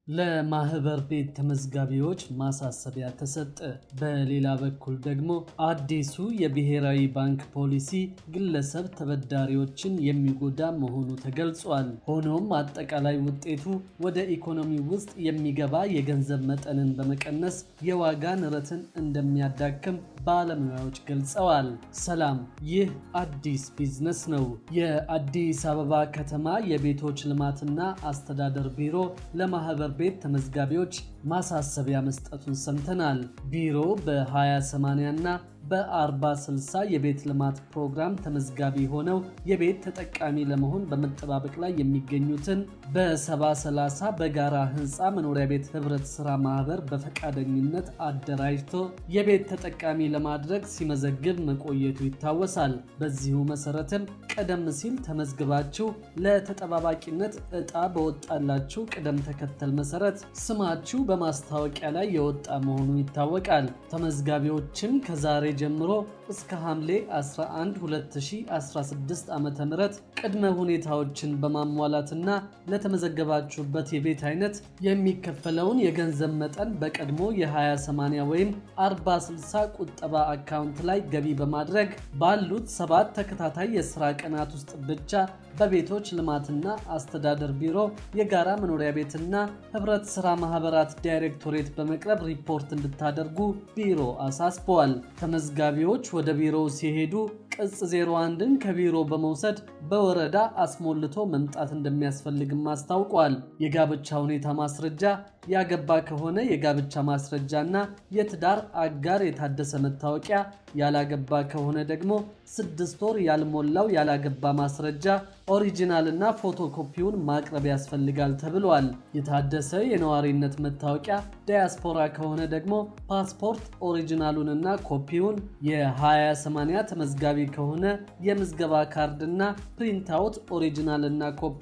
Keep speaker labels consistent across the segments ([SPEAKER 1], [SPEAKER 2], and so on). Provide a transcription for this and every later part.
[SPEAKER 1] ለማህበር ቤት ተመዝጋቢዎች ማሳሰቢያ ተሰጠ። በሌላ በኩል ደግሞ አዲሱ የብሔራዊ ባንክ ፖሊሲ ግለሰብ ተበዳሪዎችን የሚጎዳ መሆኑ ተገልጿል። ሆኖም አጠቃላይ ውጤቱ ወደ ኢኮኖሚ ውስጥ የሚገባ የገንዘብ መጠንን በመቀነስ የዋጋ ንረትን እንደሚያዳክም ባለሙያዎች ገልጸዋል። ሰላም፣ ይህ አዲስ ቢዝነስ ነው። የአዲስ አበባ ከተማ የቤቶች ልማትና አስተዳደር ቢሮ ለማህበር ቤት ተመዝጋቢዎች ማሳሰቢያ መስጠቱን ሰምተናል። ቢሮ በ20/80 እና በ40/60 የቤት ልማት ፕሮግራም ተመዝጋቢ ሆነው የቤት ተጠቃሚ ለመሆን በመጠባበቅ ላይ የሚገኙትን በ70/30 በጋራ ህንፃ መኖሪያ ቤት ህብረት ስራ ማህበር በፈቃደኝነት አደራጅቶ የቤት ተጠቃሚ ለማድረግ ሲመዘግብ መቆየቱ ይታወሳል። በዚሁ መሰረትም ቀደም ሲል ተመዝግባችሁ ለተጠባባቂነት እጣ በወጣላችሁ ቅደም ተከተል መሰረት ስማችሁ በማስታወቂያ ላይ የወጣ መሆኑ ይታወቃል። ተመዝጋቢዎችም ከዛሬ ጀምሮ እስከ ሐምሌ 11 2016 ዓ ም ቅድመ ሁኔታዎችን በማሟላትና ለተመዘገባችሁበት የቤት አይነት የሚከፈለውን የገንዘብ መጠን በቀድሞ የ20/80 ወይም 40/60 ቁጠባ አካውንት ላይ ገቢ በማድረግ ባሉት ሰባት ተከታታይ የስራ ቀናት ውስጥ ብቻ በቤቶች ልማትና አስተዳደር ቢሮ የጋራ መኖሪያ ቤትና ህብረት ስራ ማህበራት ዳይሬክቶሬት በመቅረብ ሪፖርት እንድታደርጉ ቢሮ አሳስበዋል። ተመዝጋቢዎች ወደ ቢሮው ሲሄዱ ቅጽ 01ን ከቢሮ በመውሰድ በወረዳ አስሞልቶ መምጣት እንደሚያስፈልግም አስታውቋል። የጋብቻ ሁኔታ ማስረጃ፣ ያገባ ከሆነ የጋብቻ ማስረጃና የትዳር አጋር የታደሰ መታወቂያ፣ ያላገባ ከሆነ ደግሞ ስድስት ወር ያልሞላው ያላገባ ማስረጃ ኦሪጂናልና ፎቶኮፒውን ማቅረብ ያስፈልጋል ተብሏል። የታደሰ የነዋሪነት መታወቂያ፣ ዳያስፖራ ከሆነ ደግሞ ፓስፖርት ኦሪጂናሉንና ኮፒውን፣ የ20/80 ተመዝጋቢ ከሆነ የምዝገባ ካርድና ፕሪንታውት ኦሪጂናልና ኮፒ፣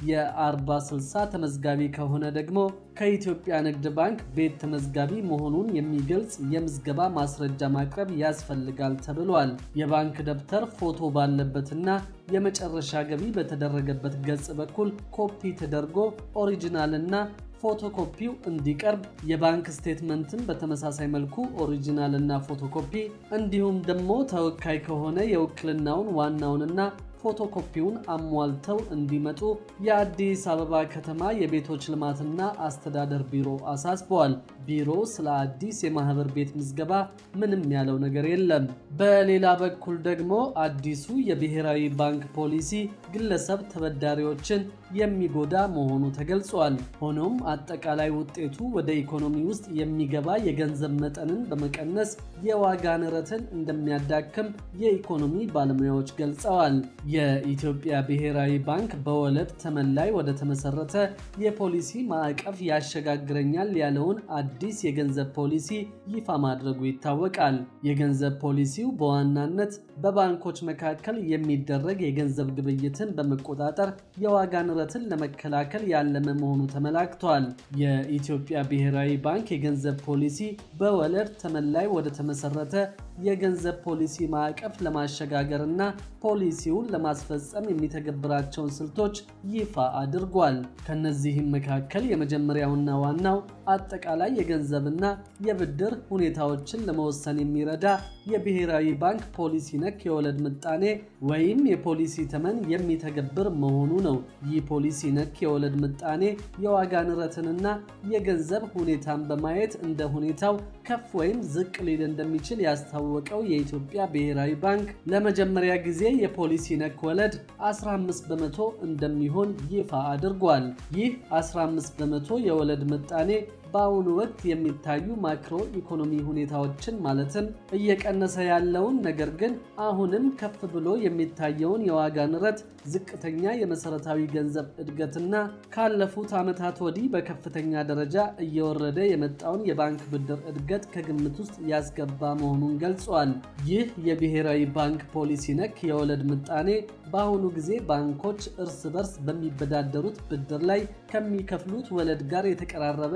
[SPEAKER 1] የ40/60 ተመዝጋቢ ከሆነ ደግሞ ከኢትዮጵያ ንግድ ባንክ ቤት ተመዝጋቢ መሆኑን የሚገልጽ የምዝገባ ማስረጃ ማቅረብ ያስፈልጋል ተብሏል። የባንክ ደብተር ፎቶ ባለበትና የመጨረሻ ገቢ በተደረገበት ገጽ በኩል ኮፒ ተደርጎ ኦሪጂናልና ፎቶኮፒው እንዲቀርብ የባንክ ስቴትመንትን በተመሳሳይ መልኩ ኦሪጂናል እና ፎቶኮፒ እንዲሁም ደግሞ ተወካይ ከሆነ የውክልናውን ዋናውንና ፎቶኮፒውን አሟልተው እንዲመጡ የአዲስ አበባ ከተማ የቤቶች ልማትና አስተዳደር ቢሮ አሳስበዋል። ቢሮ ስለ አዲስ የማህበር ቤት ምዝገባ ምንም ያለው ነገር የለም። በሌላ በኩል ደግሞ አዲሱ የብሔራዊ ባንክ ፖሊሲ ግለሰብ ተበዳሪዎችን የሚጎዳ መሆኑ ተገልጿል። ሆኖም አጠቃላይ ውጤቱ ወደ ኢኮኖሚ ውስጥ የሚገባ የገንዘብ መጠንን በመቀነስ የዋጋ ንረትን እንደሚያዳክም የኢኮኖሚ ባለሙያዎች ገልጸዋል። የኢትዮጵያ ብሔራዊ ባንክ በወለድ ተመን ላይ ወደ ተመሰረተ የፖሊሲ ማዕቀፍ ያሸጋግረኛል ያለውን አዲስ የገንዘብ ፖሊሲ ይፋ ማድረጉ ይታወቃል። የገንዘብ ፖሊሲው በዋናነት በባንኮች መካከል የሚደረግ የገንዘብ ግብይትን በመቆጣጠር የዋጋ ንረትን ለመከላከል ያለመ መሆኑ ተመላክቷል። የኢትዮጵያ ብሔራዊ ባንክ የገንዘብ ፖሊሲ በወለድ ተመን ላይ ወደ ተመሰረተ የገንዘብ ፖሊሲ ማዕቀፍ ለማሸጋገር እና ፖሊሲውን ለማስፈጸም የሚተገብራቸውን ስልቶች ይፋ አድርጓል። ከነዚህም መካከል የመጀመሪያውና ዋናው አጠቃላይ የገንዘብና የብድር ሁኔታዎችን ለመወሰን የሚረዳ የብሔራዊ ባንክ ፖሊሲ ነክ የወለድ ምጣኔ ወይም የፖሊሲ ተመን የሚተገብር መሆኑ ነው። ይህ ፖሊሲ ነክ የወለድ ምጣኔ የዋጋ ንረትንና የገንዘብ ሁኔታን በማየት እንደ ሁኔታው ከፍ ወይም ዝቅ ሊል እንደሚችል ያስታወቀው የኢትዮጵያ ብሔራዊ ባንክ ለመጀመሪያ ጊዜ የፖሊሲ ነክ ወለድ 15 በመቶ እንደሚሆን ይፋ አድርጓል። ይህ 15 በመቶ የወለድ ምጣኔ በአሁኑ ወቅት የሚታዩ ማክሮ ኢኮኖሚ ሁኔታዎችን ማለትም እየቀነሰ ያለውን ነገር ግን አሁንም ከፍ ብሎ የሚታየውን የዋጋ ንረት፣ ዝቅተኛ የመሰረታዊ ገንዘብ እድገትና ካለፉት ዓመታት ወዲህ በከፍተኛ ደረጃ እየወረደ የመጣውን የባንክ ብድር እድገት ከግምት ውስጥ ያስገባ መሆኑን ገልጿል። ይህ የብሔራዊ ባንክ ፖሊሲ ነክ የወለድ ምጣኔ በአሁኑ ጊዜ ባንኮች እርስ በርስ በሚበዳደሩት ብድር ላይ ከሚከፍሉት ወለድ ጋር የተቀራረበ ነገር ግን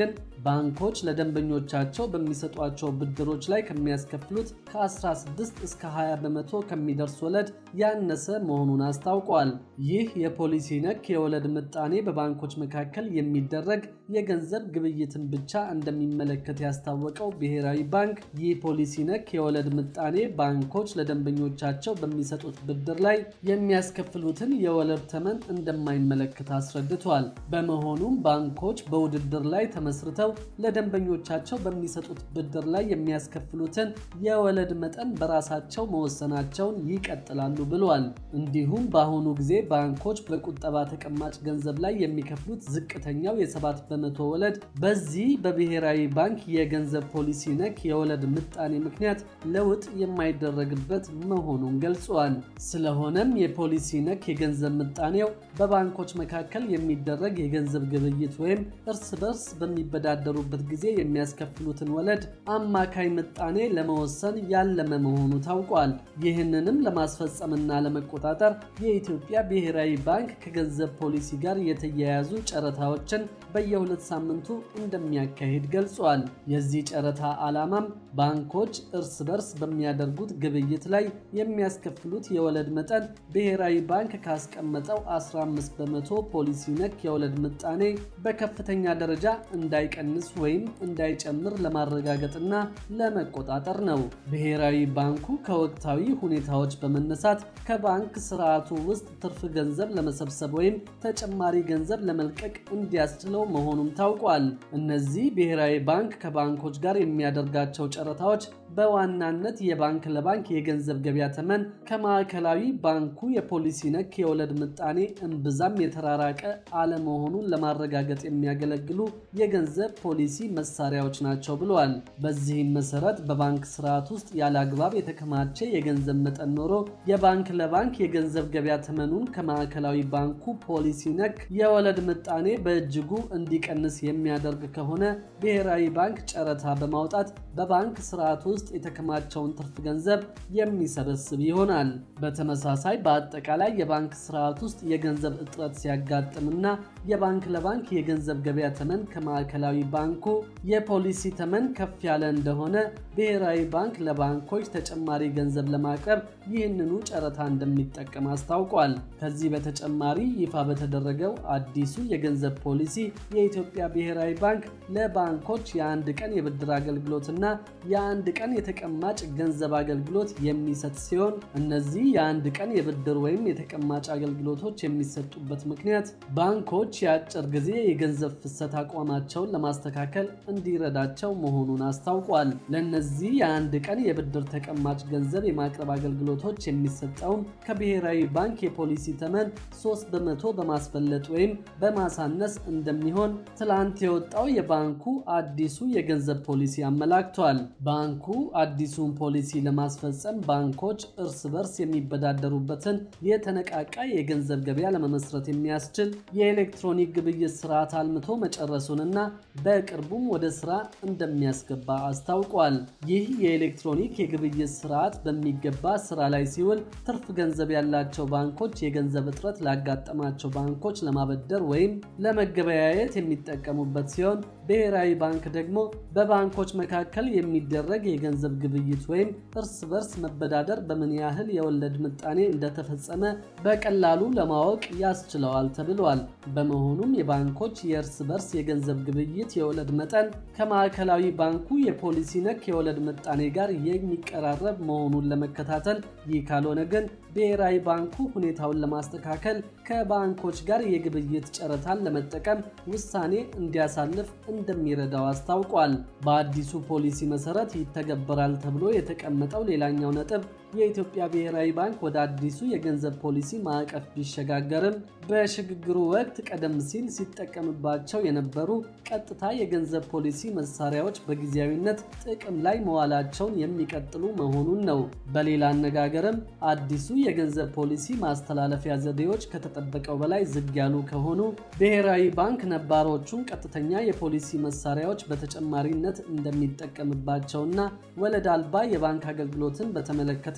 [SPEAKER 1] ግን ባንኮች ለደንበኞቻቸው በሚሰጧቸው ብድሮች ላይ ከሚያስከፍሉት ከ16 እስከ 20 በመቶ ከሚደርስ ወለድ ያነሰ መሆኑን አስታውቋል። ይህ የፖሊሲ ነክ የወለድ ምጣኔ በባንኮች መካከል የሚደረግ የገንዘብ ግብይትን ብቻ እንደሚመለከት ያስታወቀው ብሔራዊ ባንክ ይህ ፖሊሲ ነክ የወለድ ምጣኔ ባንኮች ለደንበኞቻቸው በሚሰጡት ብድር ላይ የሚያስከፍሉትን የወለድ ተመን እንደማይመለከት አስረድቷል። በመሆኑም ባንኮች በውድድር ላይ ተመስርተው ለደንበኞቻቸው በሚሰጡት ብድር ላይ የሚያስከፍሉትን የወለድ መጠን በራሳቸው መወሰናቸውን ይቀጥላሉ ብሏል። እንዲሁም በአሁኑ ጊዜ ባንኮች በቁጠባ ተቀማጭ ገንዘብ ላይ የሚከፍሉት ዝቅተኛው የሰባት በመቶ ወለድ በዚህ በብሔራዊ ባንክ የገንዘብ ፖሊሲ ነክ የወለድ ምጣኔ ምክንያት ለውጥ የማይደረግበት መሆኑን ገልጿል። ስለሆነም የፖሊሲ ነክ የገንዘብ ምጣኔው በባንኮች መካከል የሚደረግ የገንዘብ ግብይት ወይም እርስ በርስ በሚበዳደሩበት ጊዜ የሚያስከፍሉትን ወለድ አማካይ ምጣኔ ለመወሰን ያለመ መሆኑ ታውቋል። ይህንንም ለማስፈጸምና ለመቆጣጠር የኢትዮጵያ ብሔራዊ ባንክ ከገንዘብ ፖሊሲ ጋር የተያያዙ ጨረታዎችን በየሁለት ሳምንቱ እንደሚያካሂድ ገልጿል። የዚህ ጨረታ ዓላማም ባንኮች እርስ በርስ በሚያደርጉት ግብይት ላይ የሚያስከፍሉት የወለድ መጠን ብሔራዊ ባንክ ካስቀመጠው 15 በመቶ ፖሊሲ ነክ የወለድ ምጣኔ በከፍተኛ ደረጃ እንዳይቀንስ ወይም እንዳይጨምር ለማረጋገጥና ለመቆጣጠር ነው። ብሔራዊ ባንኩ ከወቅታዊ ሁኔታዎች በመነሳት ከባንክ ስርዓቱ ውስጥ ትርፍ ገንዘብ ለመሰብሰብ ወይም ተጨማሪ ገንዘብ ለመልቀቅ እንዲያስችለው መሆኑም ታውቋል። እነዚህ ብሔራዊ ባንክ ከባንኮች ጋር የሚያደርጋቸው ጨረታዎች በዋናነት የባንክ ለባንክ የገንዘብ ገበያ ተመን ከማዕከላዊ ባንኩ የፖሊሲ ነክ የወለድ ምጣኔ እምብዛም የተራራቀ አለመሆኑን ለማረጋገጥ የሚያገለግሉ የገንዘብ ፖሊሲ መሳሪያዎች ናቸው ብለዋል። በዚህም መሰረት በባንክ ስርዓት ውስጥ ያለ አግባብ የተከማቸ የገንዘብ መጠን ኖሮ የባንክ ለባንክ የገንዘብ ገበያ ተመኑን ከማዕከላዊ ባንኩ ፖሊሲ ነክ የወለድ ምጣኔ በእጅጉ እንዲቀንስ የሚያደርግ ከሆነ ብሔራዊ ባንክ ጨረታ በማውጣት በባንክ ስርዓት ውስጥ የተከማቸውን ትርፍ ገንዘብ የሚሰበስብ ይሆናል። በተመሳሳይ በአጠቃላይ የባንክ ስርዓት ውስጥ የገንዘብ እጥረት ሲያጋጥምና የባንክ ለባንክ የገንዘብ ገበያ ተመን ከማዕከላዊ ባንኩ የፖሊሲ ተመን ከፍ ያለ እንደሆነ ብሔራዊ ባንክ ለባንኮች ተጨማሪ ገንዘብ ለማቅረብ ይህንኑ ጨረታ እንደሚጠቀም አስታውቋል። ከዚህ በተጨማሪ ይፋ በተደረገው አዲሱ የገንዘብ ፖሊሲ የኢትዮጵያ ብሔራዊ ባንክ ለባንኮች የአንድ ቀን የብድር አገልግሎትና የአንድ ቀን የተቀማጭ ገንዘብ አገልግሎት የሚሰጥ ሲሆን እነዚህ የአንድ ቀን የብድር ወይም የተቀማጭ አገልግሎቶች የሚሰጡበት ምክንያት ባንኮች የአጭር ጊዜ የገንዘብ ፍሰት አቋማቸውን ለማስተካከል እንዲረዳቸው መሆኑን አስታውቋል። ለእነዚህ የአንድ ቀን የብድር ተቀማጭ ገንዘብ የማቅረብ አገልግሎቶች የሚሰጠውን ከብሔራዊ ባንክ የፖሊሲ ተመን 3 በመቶ በማስበለጥ ወይም በማሳነስ እንደሚሆን ትላንት የወጣው የባንኩ አዲሱ የገንዘብ ፖሊሲ አመላክቷል። ባንኩ አዲሱን ፖሊሲ ለማስፈጸም ባንኮች እርስ በርስ የሚበዳደሩበትን የተነቃቃ የገንዘብ ገበያ ለመመስረት የሚያስችል የኤሌክትሮኒክ ግብይት ስርዓት አልምቶ መጨረሱንና በቅርቡም ወደ ስራ እንደሚያስገባ አስታውቋል። ይህ የኤሌክትሮኒክ የግብይት ስርዓት በሚገባ ስራ ላይ ሲውል ትርፍ ገንዘብ ያላቸው ባንኮች የገንዘብ እጥረት ላጋጠማቸው ባንኮች ለማበደር ወይም ለመገበያየት የሚጠቀሙበት ሲሆን ብሔራዊ ባንክ ደግሞ በባንኮች መካከል የሚደረግ የገንዘብ ግብይት ወይም እርስ በርስ መበዳደር በምን ያህል የወለድ ምጣኔ እንደተፈጸመ በቀላሉ ለማወቅ ያስችለዋል ተብሏል። በመሆኑም የባንኮች የእርስ በርስ የገንዘብ ግብይት የወለድ መጠን ከማዕከላዊ ባንኩ የፖሊሲ ነክ የወለድ ምጣኔ ጋር የሚቀራረብ መሆኑን ለመከታተል ይህ ካልሆነ ግን ብሔራዊ ባንኩ ሁኔታውን ለማስተካከል ከባንኮች ጋር የግብይት ጨረታን ለመጠቀም ውሳኔ እንዲያሳልፍ እንደሚረዳው አስታውቋል። በአዲሱ ፖሊሲ መሰረት ይተገበራል ተብሎ የተቀመጠው ሌላኛው ነጥብ የኢትዮጵያ ብሔራዊ ባንክ ወደ አዲሱ የገንዘብ ፖሊሲ ማዕቀፍ ቢሸጋገርም በሽግግሩ ወቅት ቀደም ሲል ሲጠቀምባቸው የነበሩ ቀጥታ የገንዘብ ፖሊሲ መሳሪያዎች በጊዜያዊነት ጥቅም ላይ መዋላቸውን የሚቀጥሉ መሆኑን ነው። በሌላ አነጋገርም አዲሱ የገንዘብ ፖሊሲ ማስተላለፊያ ዘዴዎች ከተጠበቀው በላይ ዝግ ያሉ ከሆኑ ብሔራዊ ባንክ ነባሮቹን ቀጥተኛ የፖሊሲ መሳሪያዎች በተጨማሪነት እንደሚጠቀምባቸውና ወለድ አልባ የባንክ አገልግሎትን በተመለከተ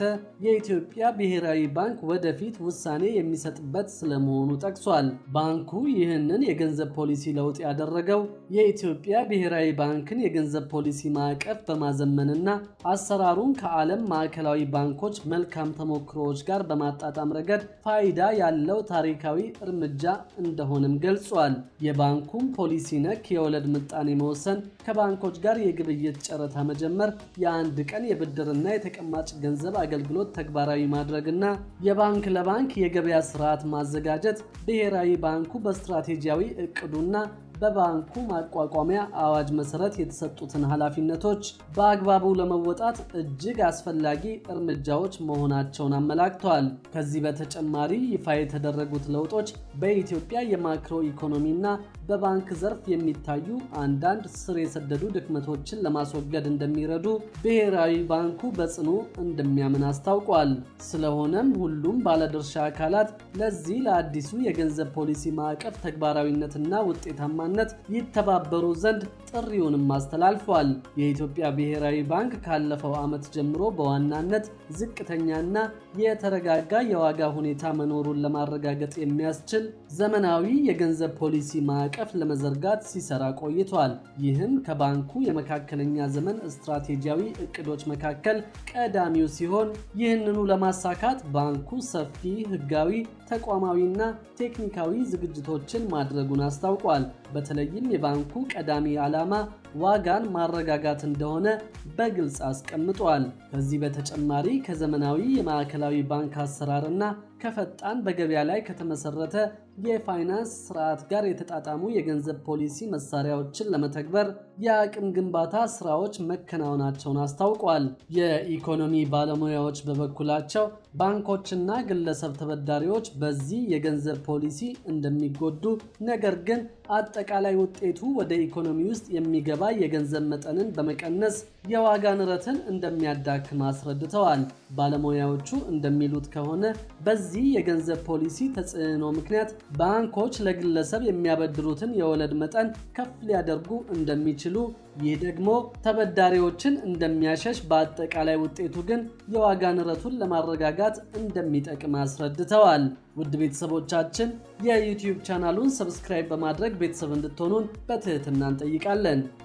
[SPEAKER 1] የኢትዮጵያ ብሔራዊ ባንክ ወደፊት ውሳኔ የሚሰጥበት ስለመሆኑ ጠቅሷል። ባንኩ ይህንን የገንዘብ ፖሊሲ ለውጥ ያደረገው የኢትዮጵያ ብሔራዊ ባንክን የገንዘብ ፖሊሲ ማዕቀፍ በማዘመንና አሰራሩን ከዓለም ማዕከላዊ ባንኮች መልካም ተሞክሮዎች ጋር በማጣጣም ረገድ ፋይዳ ያለው ታሪካዊ እርምጃ እንደሆነም ገልጿል። የባንኩም ፖሊሲ ነክ የወለድ ምጣኔ መወሰን፣ ከባንኮች ጋር የግብይት ጨረታ መጀመር፣ የአንድ ቀን የብድርና የተቀማጭ ገንዘብ አገልግሎት ተግባራዊ ማድረግና የባንክ ለባንክ የገበያ ስርዓት ማዘጋጀት ብሔራዊ ባንኩ በስትራቴጂያዊ እቅዱና በባንኩ ማቋቋሚያ አዋጅ መሰረት የተሰጡትን ኃላፊነቶች በአግባቡ ለመወጣት እጅግ አስፈላጊ እርምጃዎች መሆናቸውን አመላክተዋል። ከዚህ በተጨማሪ ይፋ የተደረጉት ለውጦች በኢትዮጵያ የማክሮ ኢኮኖሚና በባንክ ዘርፍ የሚታዩ አንዳንድ ስር የሰደዱ ድክመቶችን ለማስወገድ እንደሚረዱ ብሔራዊ ባንኩ በጽኑ እንደሚያምን አስታውቋል። ስለሆነም ሁሉም ባለድርሻ አካላት ለዚህ ለአዲሱ የገንዘብ ፖሊሲ ማዕቀፍ ተግባራዊነትና ውጤታማ ነት ይተባበሩ ዘንድ ጥሪውንም አስተላልፏል። የኢትዮጵያ ብሔራዊ ባንክ ካለፈው ዓመት ጀምሮ በዋናነት ዝቅተኛና የተረጋጋ የዋጋ ሁኔታ መኖሩን ለማረጋገጥ የሚያስችል ዘመናዊ የገንዘብ ፖሊሲ ማዕቀፍ ለመዘርጋት ሲሰራ ቆይቷል። ይህም ከባንኩ የመካከለኛ ዘመን ስትራቴጂያዊ እቅዶች መካከል ቀዳሚው ሲሆን ይህንኑ ለማሳካት ባንኩ ሰፊ ሕጋዊ ተቋማዊና ቴክኒካዊ ዝግጅቶችን ማድረጉን አስታውቋል። በተለይም የባንኩ ቀዳሚ ዓላማ ዋጋን ማረጋጋት እንደሆነ በግልጽ አስቀምጧል። ከዚህ በተጨማሪ ከዘመናዊ የማዕከላዊ ባንክ አሰራርና ከፈጣን በገበያ ላይ ከተመሰረተ የፋይናንስ ስርዓት ጋር የተጣጣሙ የገንዘብ ፖሊሲ መሳሪያዎችን ለመተግበር የአቅም ግንባታ ስራዎች መከናወናቸውን አስታውቋል። የኢኮኖሚ ባለሙያዎች በበኩላቸው ባንኮችና ግለሰብ ተበዳሪዎች በዚህ የገንዘብ ፖሊሲ እንደሚጎዱ፣ ነገር ግን አጠቃላይ ውጤቱ ወደ ኢኮኖሚ ውስጥ የሚገባ የገንዘብ መጠንን በመቀነስ የዋጋ ንረትን እንደሚያዳክም አስረድተዋል። ባለሙያዎቹ እንደሚሉት ከሆነ በዚህ የገንዘብ ፖሊሲ ተጽዕኖ ምክንያት ባንኮች ለግለሰብ የሚያበድሩትን የወለድ መጠን ከፍ ሊያደርጉ እንደሚችሉ፣ ይህ ደግሞ ተበዳሪዎችን እንደሚያሸሽ፣ በአጠቃላይ ውጤቱ ግን የዋጋ ንረቱን ለማረጋጋት እንደሚጠቅም አስረድተዋል። ውድ ቤተሰቦቻችን የዩቲዩብ ቻናሉን ሰብስክራይብ በማድረግ ቤተሰብ እንድትሆኑን በትህትና እንጠይቃለን።